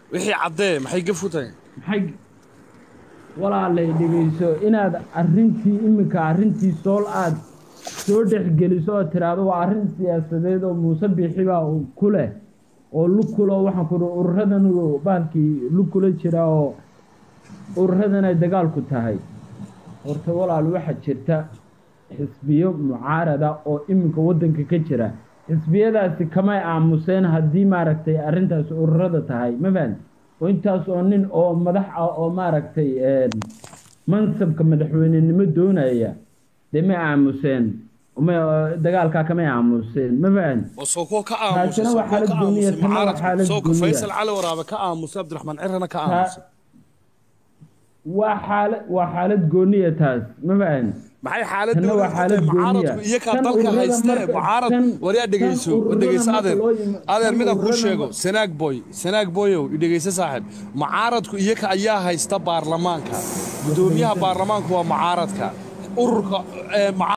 wixii caddee maxay gaf u tahay maxay walaalay dhegayso inaad arrintii iminka arrintii sool aad soo dhexgeliso oo tiraahdo waa arrin siyaasadeed oo muuse biixi baa uu ku leh oo lug kulo waxaan ku dhi ururadan baalkii lug kula jira oo ururadan ay dagaalku tahay horta walaal waxaa jirta xisbiyo mucaarada oo iminka waddanka ka jira xisbiyadaasi kamay aamuseen haddii maaragtay arrintaas ururada tahay ma fahanti oo intaas oo nin oo madax ah oo maaragtay mansabka madaxweynenimo doonaya dee may aamuseen ma dagaalkaa kamay aamuseen ma fahanti oo soo kuwa ka aamusay taasina soo waa kuwa xaalad ka gooniya aamusay tana waa mucaaradka xaalad soo ka gooniya faysal cali waraabe ka aamusay cabdiraxmaan cirana ka aamusay waa xaalad waa xaalad gooniya taas ma fahanti maxay xaalad Tanna waa xaalad gooniya. mucaaradku iyo kaa Tan dalka ururada haystee marka- mucaarad tan- waryaa tan dhegeyso war ururada dhegeyso marka adeer loo yima- adeer tan midaan kuu ururada sheego marka- sanaag boy sanaag boyow idhegeyso saaxib mucaaradku iyaga ayaa haysta baarlamaanka gudoomiyaha baarlamaanku waa mucaaradka ururka ee, muca-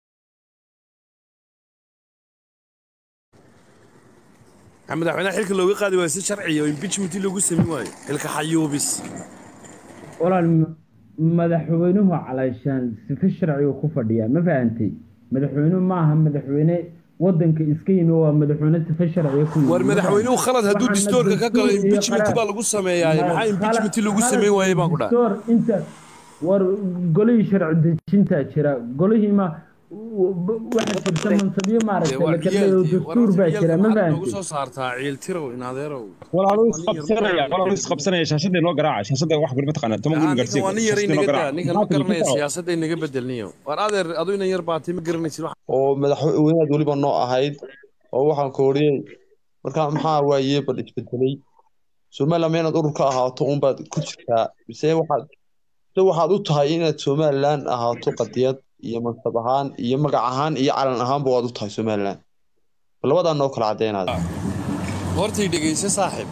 maxaa madaxweynaha xilka looga qaadi waayo si sharciya oo impeachment loogu samayn waayo xilka xayuubis walaal m- madaxweynuhu calayshaan sifa sharciga ku fadhiyaa ma fahantay madaxweynuhu maaha madaxweyne wadanka iska yimi waa madaxweyne sifa sharciga ku yimi war madaxweynuhu khalad hadduu Waxaana distoorka ka galo dastuur iyo impeachment qaraar- baa lagu sameeyaaye maxaa impeachment lagu Khalad- samayn waayey baan ku dhahay distoor inta war golihii sharci dejintaa jira golihii ma waxaa jirta mansabyo maaragtay la kadhayo dastuur baa jira ma noogu fahantay soo saartaa ciiltirow in adeerow walaaluu isqabsanaya walaaluu isqabsanaya shaashadda inoo garaaca shaashadda wax guri mataqaana tuma guri ninkan garsiga waa nin yaray shaashadda inoo naga daa garaaca ninkan ma garanaya siyaasadda inaga bedelniyo war adeer adu inan yar baatay ma garanaysid wax oo madaxweynaad weliba noo ahayd oo waxaan kooriyey markaa maxaa waaye bal isbedelay somaliland ma inaad urur ka ahaato unbaad ku jirtaa mise waxaad mise waxaad u tahay inaad somaliland ahaato qadiyad iyo mansab ahaan iyo magac ahaan iyo calan ahaanba waad u tahay somaliland labadaa noo kala caddeynaad hortay dhegeyso saaxib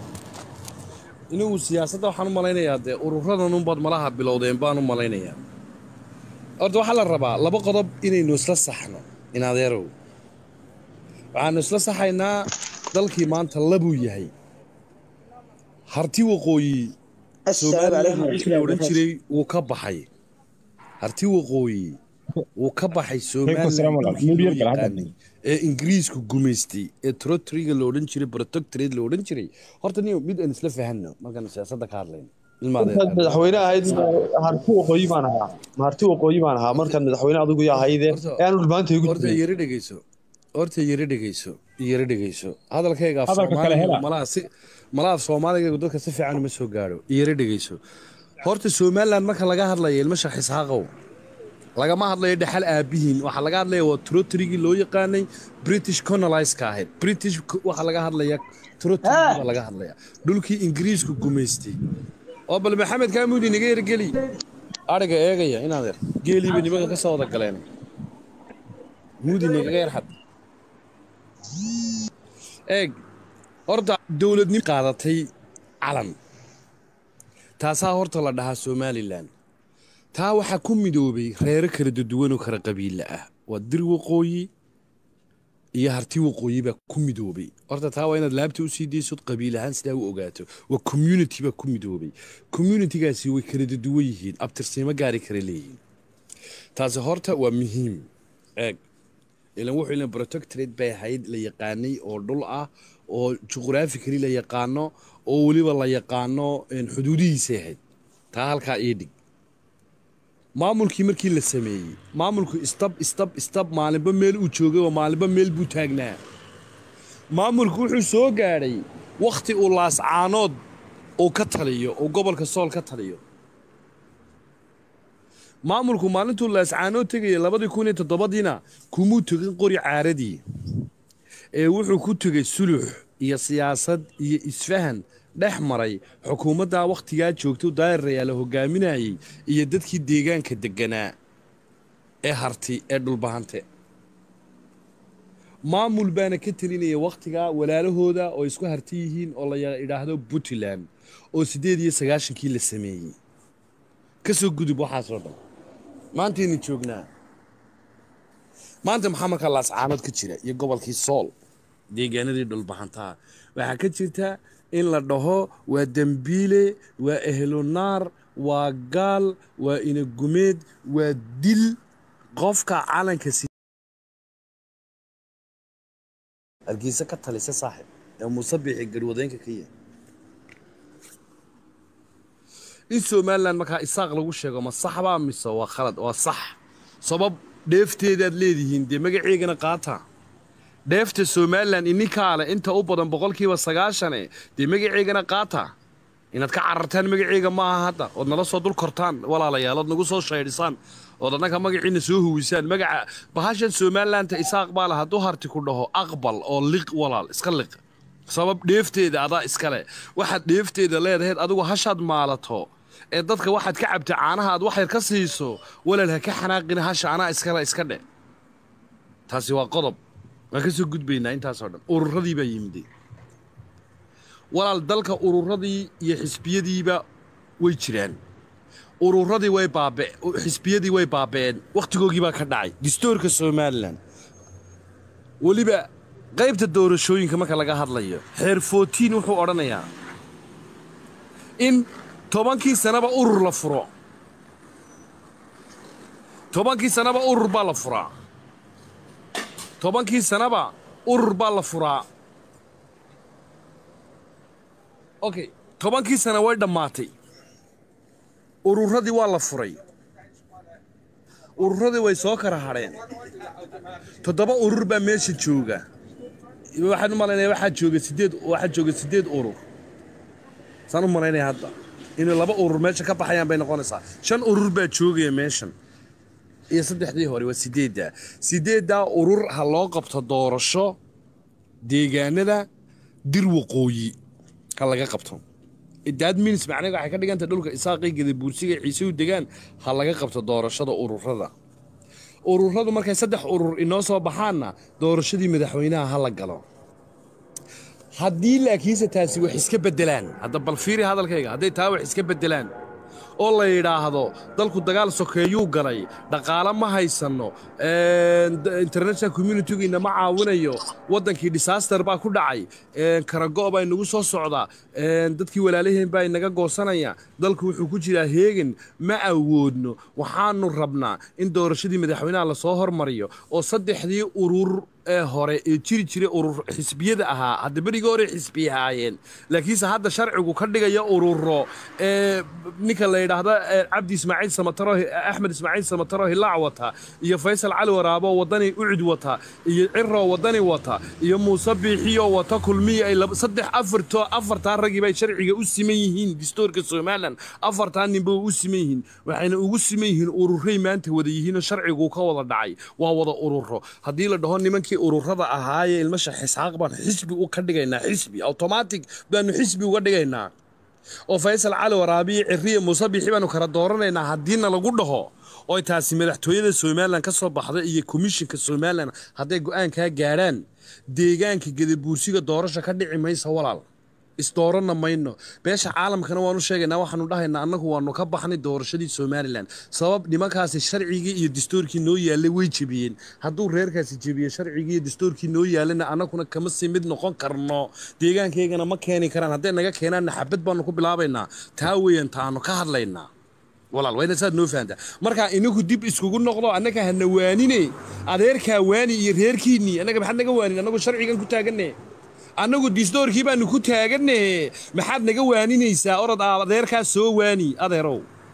inuu siyaasadda waxaan u malaynayaa dee ururadan unbaad malaha bilowdeen baan u malaynayaa horta waxaa la rabaa laba qodob inaynu isla saxno in adeerow waxaanu isla saxaynaa dalkii maanta labuu yahay harti waqooyi somaliland wixii la odhan jiray wuu ka baxay harti waqooyi wuu ka baxay salaam somaliland walaal. dhulkii loo Mid yar bal hadda. yaqaanay ee ingiriisku gumaystay ee trotriga la odhan jiray protectorate la odhan jiray horta niyo mid aan isla fahanno markaan siyaasadda ka hadlayno ilmaadeen markaad madaxweyne ahayd harti waqooyi baan ahaa ma harti waqooyi baan ahaa markaad madaxweyne adigu yaa ahayde Horta- ee aanu dhulmaanta igu horta jirin yara dhegeyso horta yara dhegeyso yara dhegeyso hadalkayga af Hadalka kale soomaaliga hela. malaha si malaha af soomaaliga dadka si fiican uma soo gaadho yara dhegeyso horta somaliland marka laga hadlayo ilmo sharxis haaqow lagama hadlayo dhexal aabihiin waxaa laga hadlaya waa trotrigii loo yaqaanay british coloniska ahayd british waxaa laga hadlaya trotrigi baa laga hadlaya dhulkii ingiriisku gumaystay oo bal maxamed kaamuudi naga yargeli ariga eegaya inaadeer geelii bay nimanka ka soo wada galeen muudi nagaga yarxad eeg horta dowladnimo qaadatay calan taasaa horta la dhahaa somalilan taa waxaa ku midoobay reero kala duwan oo kala qabiila ah waa dir waqooyi iyo harti waqooyi baa ku midoobay horta taa waa inaad laabta usii daysod qabiil ahaan sidaa u ogaato waa community baa ku midoobay communitygaasi way kala duwan yihiin abtirsiimo gaari kala leeyihiin taasi horta waa muhiim eeg ilan wuxuu ilan protectorate bay ahayd la yaqaanay oo dhul ah oo juqhraphically la yaqaano oo weliba la yaqaano een, xuduudihiisay ahayd taa halkaa ii dhig maamulkii markii la sameeyey maamulku istab istab istab maalinba meel uu joogay oo maalinba meel buu taagnaa maamulku wuxuu soo gaadhay wakhti uu laascaanood uu ka taliyo uu gobolka sool ka taliyo maamulku maalintuu laascaanood tegaya labadii kun iyo toddobadiina kumuu tegin qori caaradii ee wuxuu ku tegay sulux iyo siyaasad iyo isfahan dhex maray xukuumaddaa wakhtigaa joogto daayirayaala hogaaminayay iyo dadkii deegaanka degganaa ee harti ee dhulbahante maamul baana ka telinaya wakhtigaa walaalahooda oo isku harti yihiin oo la idhaahdo puntland oo siddeed iyo sagaashankii la sameeyey ka soo gudub waxaasoo dhan maantaynu joognaa maanta maxaa markaa laascaanood ka jira iyo gobolkii sool deegaanadii dhulbaxantaa waxaa ka jirta in la dhaho waa dembiile waa ehlunaar waa gaal waa inagumeed waa dil qofka calanka si hargeysa ka talisa saaxib ee muuse biixi garwadeenka ka yahay in somalilan markaa isaaq lagu sheego ma sax baa mise waa khalad waa sax sabab dheefteedaad leedihiin dee magaceegana qaata dheefta somalilan ininkaale inta u badan boqolkiiba sagaashane dee magaceegana qaata inaad ka carartaan magaceega maaha hadda ood nala soo dul kortaan walaalayaal ood nagu soo shaydhisaan ood annaga magaciina soo huwisaan magaca bahashan somalilanta isaaq baa le hadduu harti ku dhaho aqbal oo liq walaal iska liq sabab dheefteeda adaa iskale waxaad dheefteeda leedaheed adigu hashaad maalato ee dadka waxaad ka cabta caanaha aad wax yar ka siiso walaal ha ka xanaaqina hasha anaa iskale iska dhe taasi waa qodob waan ka soo gudbaynaa intaasoo dhan ururadii baa yimiday walaal dalka ururadii iyo xisbiyadiiba way jiraan ururadii way baabe xisbiyadii way baaba'een wakhtigoogii baa ka dhacay distoorka somalilan weliba qaybta doorashooyinka marka laga hadlayo xeer footiin wuxuu odhanayaa in tobankii sanaba urur la furo tobankii sanaba urur baa la furaa tobankii sanaba urur baa la furaa okay tobankii sana way dhammaatay ururadii waa la furay ururadii way soo kala hadheen toddoba urur baa meesha jooga waxaan u malaynaya waxaa jooga sideed waxaa jooga sideed urur saan u malaynaya hadda inay laba urur meesha ka baxayaan bay noqonaysaa shan urur baa joogaya meeshan iyo saddexdii hore waa sideeddaa sideeddaa urur ha loo qabto doorasho deegaanada dir waqooyi ha laga qabto daad minis macnaheedu waxay ka dhiganta dhulka isaaqii gadabuursiga ciise u degaan ha laga qabto doorashada ururada ururadu markay saddex urur inoo soo baxaanna doorashadii madaxweynaha ha la galo haddii laakiinse taasi wax iska beddelaan hadda bal fiiri hadalkayga hadday taa wax iska beddelaan oo la yidhaahdo dalku dagaal sokeeyuu galay dhaqaale ma haysanno international communitigiina ma caawinayo waddankii disaster baa ku dhacay karago' baa inagu soo socdaa dadkii walaalaheen baa inaga goosanaya dalku wuxuu ku jiraa heegan ma awoodno waxaanu rabnaa in doorashadii madaxweynaha lasoo hormariyo oo saddexdii urur ee hore ee jiri jiray urur xisbiyada ahaa hadda berigii hore xisbi ahaayeen laakiinse hadda sharcigu ka dhigaya ururo ee ninka la yidhaahda cabdi ismaaciil samataro axmed ismaaciil samataro hilaac wata iyo faysal cali waraabo wadani ucid wata iyo ciro wadani wata iyo muuse biixiyo wata kulmiya ay saddex afarto afartaa ragii bay sharciga u siman yihiin distoorka somalilan afartaa ninba u siman yihiin waxayna ugu siman yihiin ururay maanta wada yihiinoo sharcigu ka wada dhacay waa wada ururo haddii la dhaho nimankii ururada ahaayee ilmasha xisxaaq baan xisbi u ka dhigaynaa xisbi automatic baanu xisbi uga dhigaynaa oo faysal cali waraabiyo ciriya muuse biixi baanu kala dooranaynaa haddiina lagu dhaho oy taasi madaxtooyada somalilan ka soo baxda iyo komishinka somalilan hadday go'aankaa gaadhaan deegaanka gadabuursiga doorasha ka dhici maysa walaal isdooranna mayno beesha caalamkana waanu sheegaynaa waxaanu dhahaynaa annagu waanu ka baxnay doorashadii somalilan sabab nimankaasi sharcigii iyo dastuurkii noo yaallay way jebiyeen hadduu reerkaasi jebiye sharcigii iyo dastuurkii noo yaallana annaguna kama sii mid noqon karno deegaankaygana ma keeni karaan hadday naga keenaanna xabad baanu ku bilaabaynaa taa weeyaan taanu ka hadlaynaa walaal wayna saad noo fahantaa markaa inagu dib iskugu noqdo annaga hana waanine adeerkaa waani iyo reerkiinnii annaga maxaad naga waanin annagu sharcigan ku taaganne annagu disdoorkii baanu ku taaganne maxaad naga waaninaysaa orod aa adeerkaa soo waani adeerow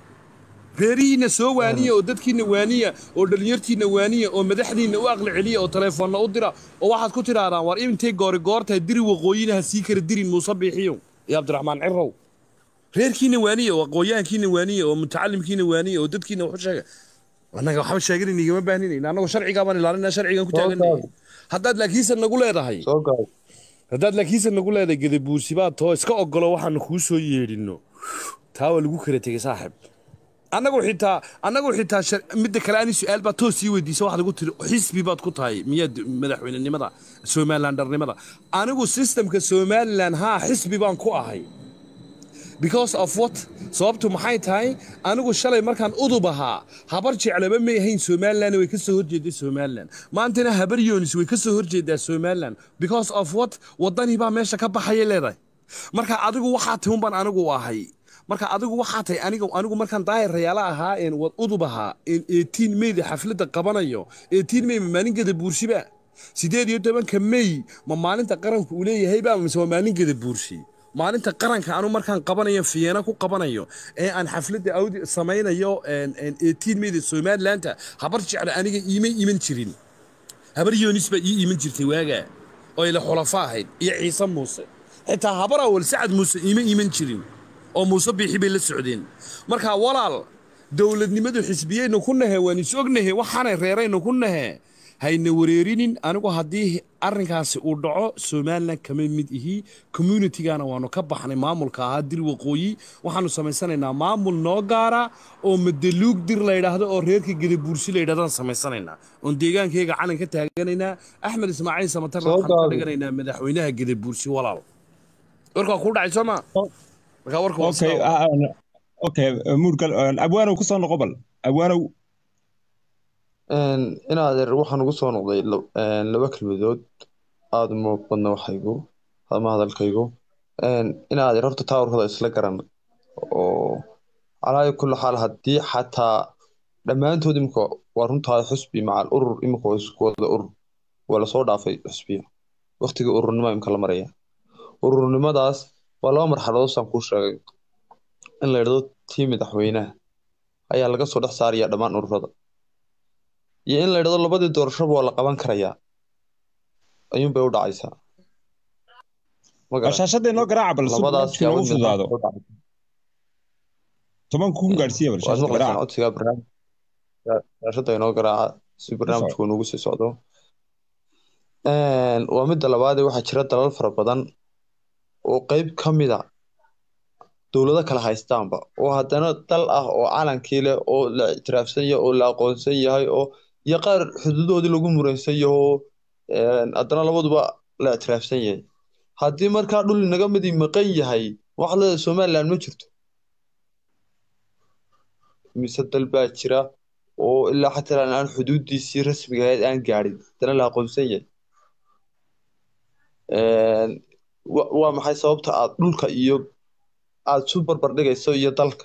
reerihiinna soo waaniya oo dadkiinna waaniya oo dhallinyartiinna waaniya oo madaxdiinna u aqli celiya oo taleefoonna u dira oo waxaad ku tidhaahdaan war intay goori goortahay diri waqooyina ha sii kala dirin muuse biixiyow iyo cabdiraxmaan cirow reerkiinna waaniya oo aqoonyahankiinna waaniya oo mutacalimkiinna waaniya oo dadkiinna waxu sheega annaga waxba sheeganan igama baahninayn annagu sharcigaa baan ilaalinaa sharcigan ku taaganay haddaad laakiinse nagu leedahay soo gaab haddaad laakiinse nagu leedahay gadabuursi baad too iska ogolo waxaanu kuu soo yeedhinno taa waa lagu kala tegey saaxib annagu xitaa annagu xitaa shar- midda kale ani su-aal baad toos sii weydiisa waxaad ugu tiri xisbi baad ku tahay miyaad madaxweynenimada somalilandarnimada anigu sistemka somalilan haa xisbi baan ku ahay because of what sababtu maxay tahay anigu shalay markaan udub ahaa habar jeclaba may ahayn somalilan way ka soo horjeeday somalilan maantana habar yoonis way ka soo horjeedaa somalilan because of what wadanii baa meesha ka baxayay leedahay marka adigu waxaa tahay unbaan anigu ahay marka adigu waxaa tahay aniga anigu markaan daahir rayaala ahaa een wad udub ahaa een eighteen mayda xafladda qabanayo eighteen may ma maalinkeeda buurshiba sideed iyo tobanka may ma maalinta qaranku uu leeyahayba mise waa maalinkeeda buurshi maalinta qaranka anu markaan qabanayo fiyeena ku qabanayo ee aan xafladda awdi samaynayo een een eighteen mayda somalilandta habar jecla aniga iimay iman jirin habar yoonis baa ii iman jirtay waagaa oo ila xulafa ahayd iyo ciise muuse xitaa habar awal sacad muuse iima iman jirin oo muuse biixi bay la socdeen marka walaal dowladnimadu xisbiyaynu ku nahe waan is ognahe waxaanay reeraynu ku nahe hayna wareerinin anigu haddii arrinkaasi uu dhaco somalilan kama mid ihi communitigana waanu ka baxnay maamulka ahaa dil waqooyi waxaanu samaysanaynaa maamul noo gaara oo madaluug dir la yidhaahdo oo reerka gedabuursi la yidhahdaan samaysanaynaa oon deegaankayga calan ka taaganaynaa axmed ismaaciil samatarna Soo waxaan ka gaabay. dhiganaynaa madaxweynaha gedabuursi walaal warkaa kuu dhacay soo ma markaa warka waa okay sidaa. ah, ah, okay muurgal abwaanow ku soo noqo bal abwaanow Een, in adeer waxaan ugu soo noqday la- een, laba kelmadood aada uma badna waxaygu ama hadalkaygu Een, in adeer horta taawarkooda isla garan oo calaa kulli xaal haddii xataa dhammaantood imika waa runtaa xusbi macal urur imika waa isku wada urur waa lasoo dhaafay xusbiya waqtigii ururnimo imika la maraya ururnimadaas waa laba marxaladood saan kuu sheegay in la yidhahdo tii madaxweynaha ayaa laga soo dhex saaraya dhammaan ururada iyo in la yidhahdo labadii doorashaba waa la qaban karayaa ayuunbay u dhacaysaa ma garan shaashadda inoo garaaca bal si labadaas barnaamijka inoogu yaabad fududaado midnaan u dhacaysa. tobanka kun gaadhsiiya bal waad shaashadda maqlaysaan garaaca codsiga barnaamij shaashada inoo garaaca si barnaamijku noogu sii socdo Een, waa midda labaad ee waxaa jira dalal fara badan oo qeyb ka mid a dowlado kala haystaanba oo haddana dal ah oo calankii leh oo la ictiraafsan yahay oo la aqoonsan yahay oo iyo qaar xuduudoodii lagu muransan yaho een, haddana labaduba la ictiraafsan yahay haddii markaa dhul inaga midi maqan yahay waxaad leedahay somaliland ma jirto mise dal baa jira oo ilaa xataa aan aan xuduudiisii rasmiga ahayd aan gaadhin haddana la aqoonsan yahay Een, wa- waa maxay sababta aad dhulka iyo aad isu barbar dhigayso iyo dalka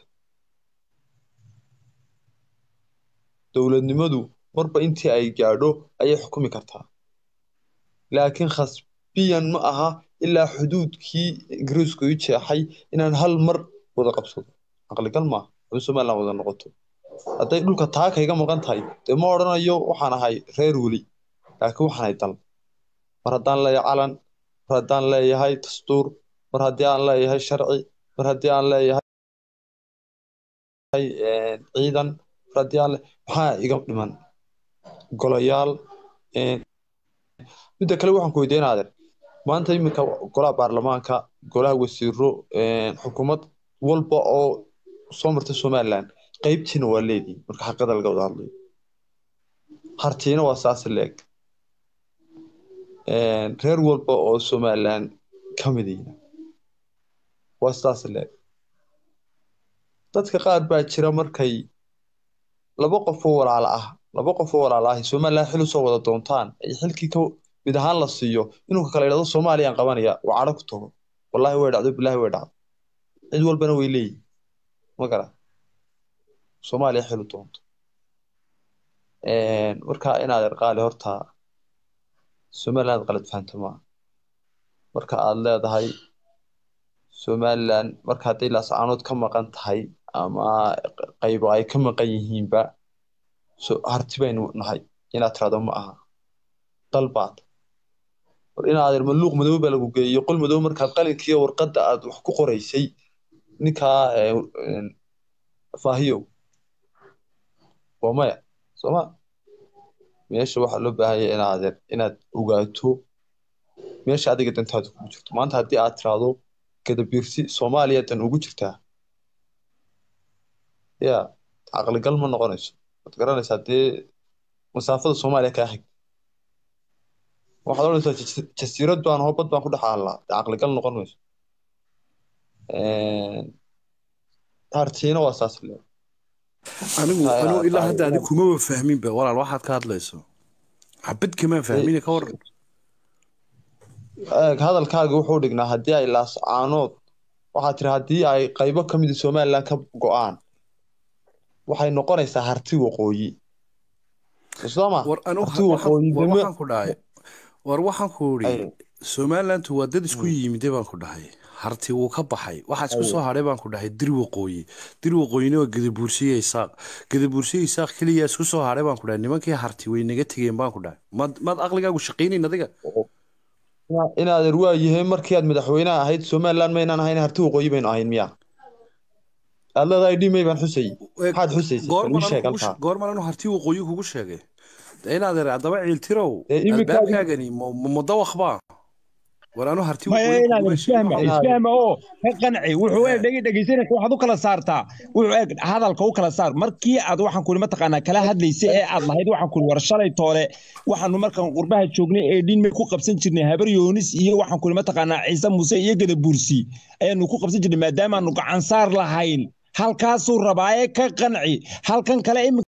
dowladnimadu marba intii ay gaadho ayay xukumi kartaa laakiin khasbiyan ma aha ilaa xuduudkii ingiriisku i jeexay inaan hal mar wada qabsado caqligal maaha in somaliland wada noqoto hadday dhulka taa kayga maqan tahay dee ma odhanayo waxaan ahay reer weli laakiin waxaan ahay dal mar haddaan leeyahay calan mar haddaan leeyahay dastuur mar haddii aan leeyahay sharci mar haddii aan leeyahay een, ciidan mar haddii aan le- maxaa iga dhiman golayaal een, midda kale waxaan ku weydiinaadeer maanta iminka golaha baarlamaanka golaha wasiiro een, xukuumad walba oo soo marta somaliland qeybtiina waa leedihi marka xaqada laga wada hadlayo hartiina waa saas leeg Een, reer walba oo somaliland ka midina waa sidaas leeg dadka qaar baa jira markay laba qof oo walaala ah laba qof oo walaala ah somaliland xil usoo wada doontaan ay xilkii ka mid ahaan la siiyo inuu ka kala yidhahdo soomaaliyaan qabanaya waa cadho ku tago wallaahi way dhacdo bilaahi way dhacdo cid walbana way leeyihin ma gara soomaaliya xil u doonto Een, marka inaad erqaali horta somaliland qalad fahanto maaha marka aad leedahay somaliland marka hadday laascaanood ka maqan tahay ama qaybo ay ka maqan yihiinba so harti baynu nahay inaad tirahdo ma aha dal baad war inaad er maluuq madow baa lagu geeyey qol madow markaad qalinkiiyo warqadda aad wax ku qoraysay ninkaa ee, een, faahiyow waa maya sooma meesha waxaa loo baahan yahay inaad er- inaad ogaato meesha adiga dantaada kugu jirto maanta haddii aad tiraahdo gadabiirsi soomaaliya dan ugu jirtaa ya caqligal ma noqonayso waad garanaysaa dee masaafada soomaaliya kaa xig waxaad odhanaysaa jas- jasiirad baan hoo bad baan ku dhex aallaa dee caqligal noqon mayso Een, hartiina waa saas le anigu Ay, anigu ay, ilaa ay, hadda ay. adi kumaba fahminba walaal waxaad ka hadlayso xabad kama fahmine ka waran eeg hadalkaaga wuxuu dhignaa haddii ay laascaanood waxaa tiri haddii ay qaybo ka mida somaliland ka go-aan waxay noqonaysaa harti waqooyi sooma war anu harti waqooyi war deme waxaan ku dhahay war waxaan ku idhi Ay. somalilandu waa dad isku yimide baan ku dhahay harti wuu ka baxay waxaa isku soo hadhay baan ku dhahay dir waqooyi dir waqooyina waa gadabuursiye isaaq gadabuursiye isaaq keliya isku soo hadhay baan ku dhahay nimankii harti way naga tegeen baan ku dhahay mad maad aqligaagu shaqaynayn adiga inaadan waayahay markii aad madaxweynaha ahayd somaliland maynaan ahayn harti waqooyi baynu ahayn miya aad leedahay dhimay baan xusay maxaad xusaysay bal ii sheeg halkaa goorman anu harti waqooyi kugu sheegay De inaad ere haddaba ciiltirow Ee, iminka- albaabkaagani ma- ma- mudawaq baa war anu harti maya waqooyi inaad kuguma sheegin. isfahma isfahma oo ka qanci wuxuu eeg dhegi dhegeysanaysa waxaad u kala saartaa wuxuu eeg hadalka u kala saar markii aad waxaan kuli mataqaanaa kala hadlaysa ee aad lahayd waxaan kuli war shalay toole waxaanu markaan qurbaha joognay ee dhinmay ku qabsan jirnay habar yoonis iyo waxaan kuli mataqaanaa ciise muuse iyo gadabuursi ayaanu ku qabsan jirnay maadaamaanu gacan saar lahayn halkaasuu rabaa ee ka qanci halkan kale imika